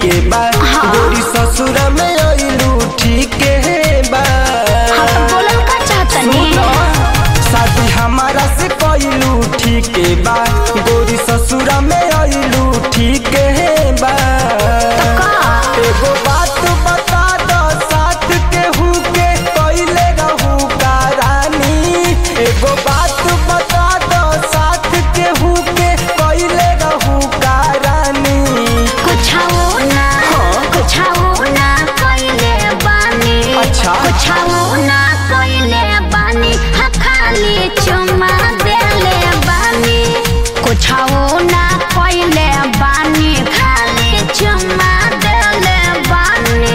के बा हाँ। गोरी ससुर में अइलू ठीक बा हाँ तो बोलल का चाहतनी सुनो, शादी हमारा से कइलू ठीक बा गोरी ससुर में अइलू ठीक बा तो का एगो बात बता दो साथ केहू के कइले रहू का रानी एगो बात बता दो साथ केहू के कइले रहू का रानी कुछाओ ना कुछाओ ना कइले बानी अच्छा। कुछाओ ना कइले बानी हा खाली चुमा देले बानी कुछाओ ना कइले बानी खाली चुमा देले बानी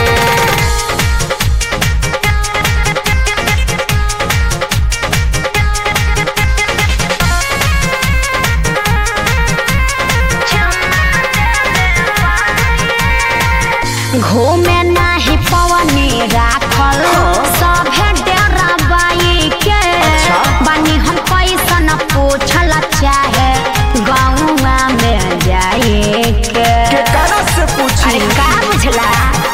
घूमे नाही पवनी राखल सभे डेरा बाई के अच्छा। बानी हम कैसन पूछल चाहे गाँवा में जाए के केकरा से पूछी अरे का बुझला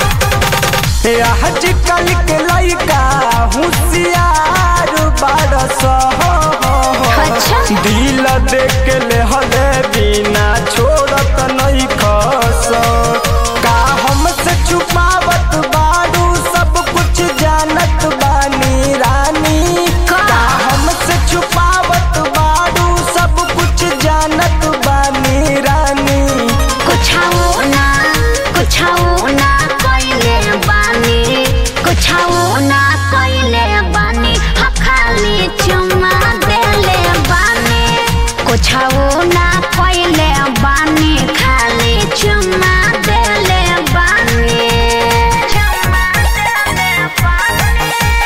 आजकल के लइका होशियार बारस अच्छा। दिल देख के ले हले बिना छोड़त नहीं खस का हमसे छुपावत बारू सब कुछ जानत बानी रानी का? का हमसे छुपावत बारू सब कुछ जानत बानी रानी कुछाओ ना कुछाओ ना कइले बानी कुछाओ ना कइले बानी हा खाली चुमा देले बानी कुछाओ ना कइले बानी खाली चुमा देले बानी चुमा देले बानी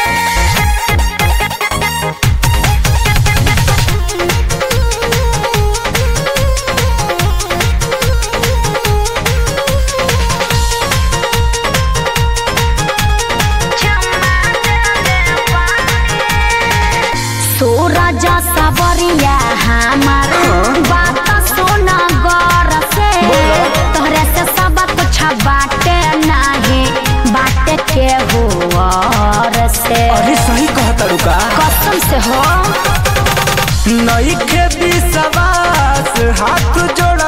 सूरज सबरिया हमार बात सुन गौर से तोहरे से सब कुछ बाटे नहीं बाटे के हुआर से अरे सही कहता रुका कसम से हो नईखे विश्वास हाथ जोड़